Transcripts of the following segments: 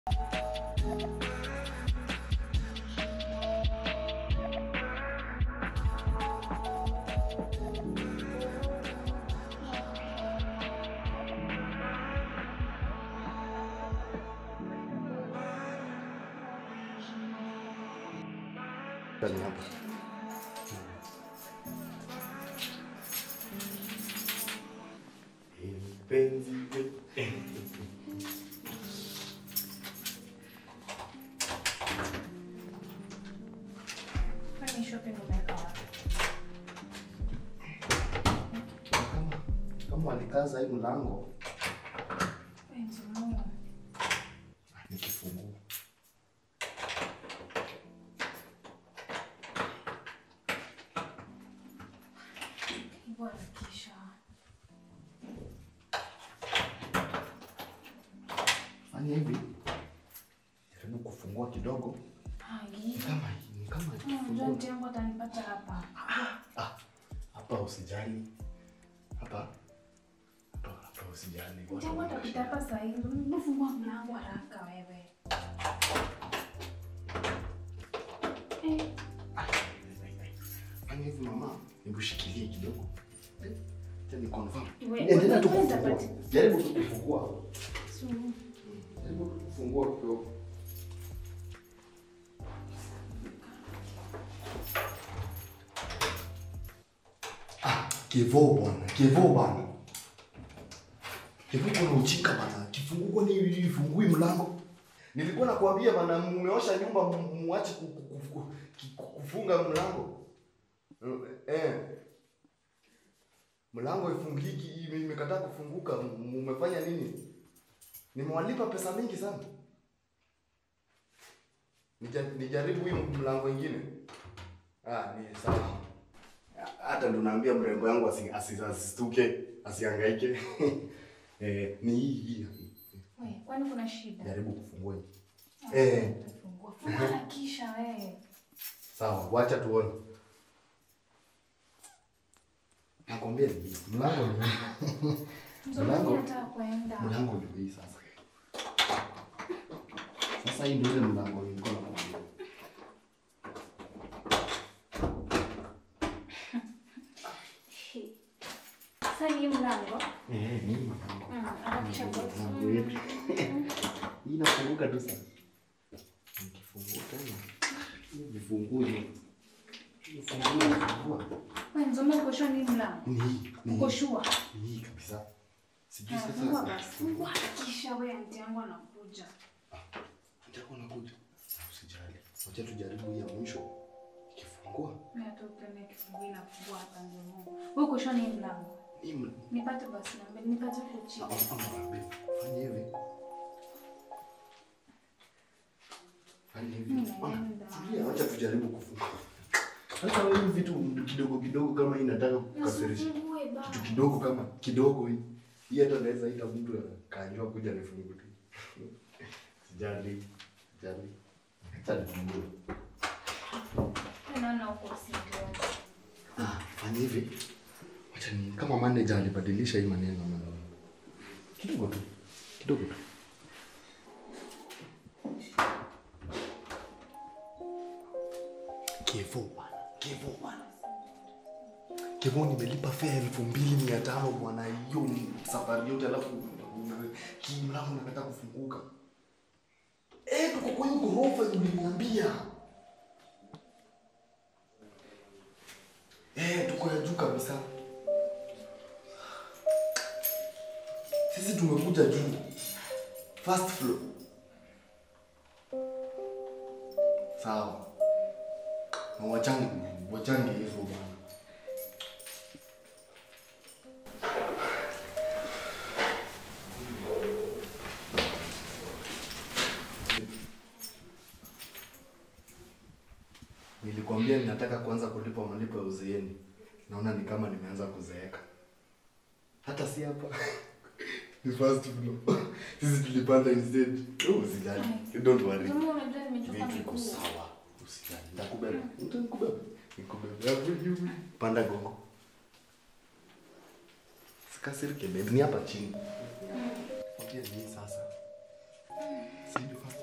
Ndani hapa. Mpenzi Kwani shopping umeweka wapi? kama kama walikaza hii mlango Penzi Mungu. ni kifunguo. Hivyo harakisha. Fanya hivi. Jaribu kufungua kidogo. Hai. Ni kama hii, ni kama Unajua kifunguo. mtu yangu atanipata hapa. Ah, hapa usijali. Hapa. Hapa hapa usijali. Mtu yangu atapita hapa saa hizi. Fungua mlango haraka wewe. Eh, Fanya hivi mama, hebu shikilie kidogo. Eh, Tena ni confirm. We- Endelea tu we- kufungua. utapati- Jaribu tu kufungua. su- Jaribu tu kufungua kidogo. Ah, Kevo bwana, Kevo bwana. Kevo kuna uchika bwana. Kifunguo ni ifungui mlango. Nilikuwa nakwambia bwana, mmeosha nyumba mu- muache ku- ku- ku- ku- ki- kufunga mlango. Eh. Mlango ifungiki, ime- imekataa kufunguka. Mmefanya nini? Nimewalipa pesa mingi sana. Nija- Nijaribu hii mlango ingine. Ah, ni sawa. Hata ndo naambia mrembo yangu asi- asi- asistuke, asihangaike. eh, ni hii hii. we, kwani kuna shida? Jaribu kufungua hii. Ah, Eh. utafungua. Fungua harakisha wewe. Sawa, wacha tuone. Nakwambia ni hii. Mlango ni hii. Mzungu Mlango. anataka kuenda. Mlango ndio hii sasa. Sasa hii ndio ile mlango nilikuwa nakwambia. Sasa ni mlango. Eh, ni mlango. Mm, harakisha basi. Mlango yetu. Hii inafunguka tu sasa. Nikifungua tena. Hii vifunguli. Vifunguli nafungua. We, Nzoma uko sure ni mlango? Ni hii. Ni Uko hii. sure? Ni hii kabisa. Sijui Ah, sasa. Fungua basi. Fungua harakisha wewe, anti yangu anakuja. Nitakuwa nakuja. Usijali. Wacha tujaribu hii ya mwisho. Ikifungua. Mimi hata upende kifungu inafungua hapa Nzoma. Wewe uko sure ni mlango? Hii ml- Nipate basi namba, nipate huko chini. Fanya hivi. Fanya hivi. Mimi Ona, naenda. tulia, Wacha tujaribu kufunga. Sasa wewe hivi vitu kidogo kidogo kama hii nataka kukasirisha. Usifungue baba. Kitu kidogo kama kidogo hii. Hii hata naweza ita mtu kanjua kuja nifungue tu. Sijali. Sijali. Acha nifungue. Naona uko serious. Ah, fanya hivi. Wacha ni kama manager alibadilisha hii maneno na kidogo tu. Kidogo tu. Kevo bwana. Kevo bwana. Kevo nimelipa fare elfu mbili mia tano bwana, hiyo ni safari yote, alafu una- hii mlango unataka kufunguka. Eh, tuko kwenye ghorofa uliniambia. Eh, tuko ya juu kabisa. Sisi tumekuja juu. First floor. Sawa. Na wachangi, wachangi hivyo bwana. Nilikwambia ninataka kuanza kulipa malipo ya uzeeni. Naona ni kama nimeanza kuzeeka. Hata si hapa. Ni first floor. Sisi tulipanda instead. Oh, usijali. Don't worry. Nzoma unajua nimechoka Vitu iko miguu. sawa. Usijali. Nitakubeba. Nitakubeba. Nikubeba. Hapo juu. Panda gongo. Sikasirike babe. Ni hapa chini. Okay, ni sasa. Si ndio first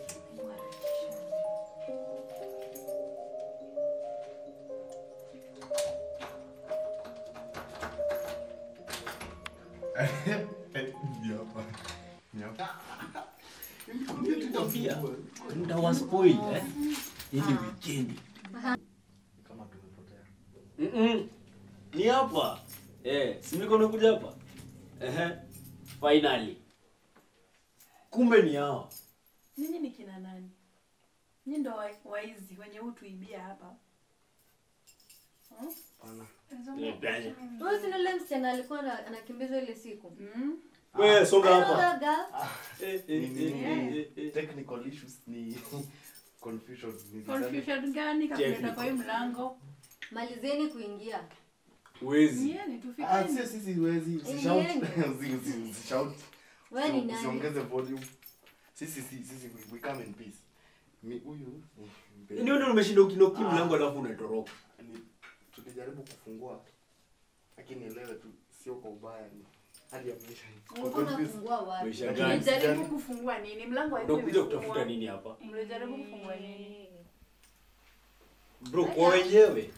Ni hapa. Ni hapa. Nilikwambia ndawaspoil eh? Hii ni weekend. Kama tumepotea. Mm-mm. Ni hapa. Eh, si niko nakuja hapa. Ehe. Finally. Kumbe ni hao. Nyinyi ni kina nani? Nyinyi ndo wa- waizi wenye hutuibia hapa. Hmm? Pana. Eh, Brian. Wewe si ni yule msichana alikuwa ana- anakimbizwa ile siku. Mm? Wewe songa Hello, hapa. girl. Eh, Ni eh, ni eh, ni eh, eh. technical issues ni confusion. Ni Confusion gani kakuleta kwa hii mlango? Malizeni kuingia. Wezi. Nieni Ah, tufikeni. sio sisi huwezi Eh, usishout. niende. Usi- usi- Usishout. Wewe ni Usi- nani? Usiongeze volume. Sisi si sisi we- we come in peace. Mi huyu ni- Ndio ndio umeshinda ukinoki mlango alafu unatoroka. ni tulijaribu kufungua lakini elewe tu sio kwa ubaya ni hali ya maisha ni- Ulikuwa unafungua wapi? Maisha gani? Mlijaribu kufungua nini? Mlango Ndio haikuwa kuja imefungwa. kutafuta nini hapa? Mlijaribu kufungua nini? Bro, kwa wenyewe.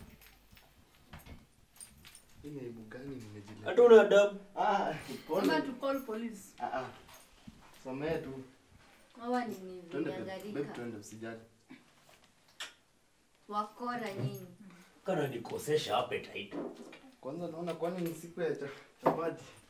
Hii ni aibu gani nimejileta? Hata una adabu. Ah, pole. Kama tu call police. Ah, ah. Samee tu. Hawa ni nini? Twende babe. Babe, Niangalika. twende usijali. Wakora nyinyi. Kana nikosesha appetite. Kwanza naona kwani ni siku ya cha- chapati.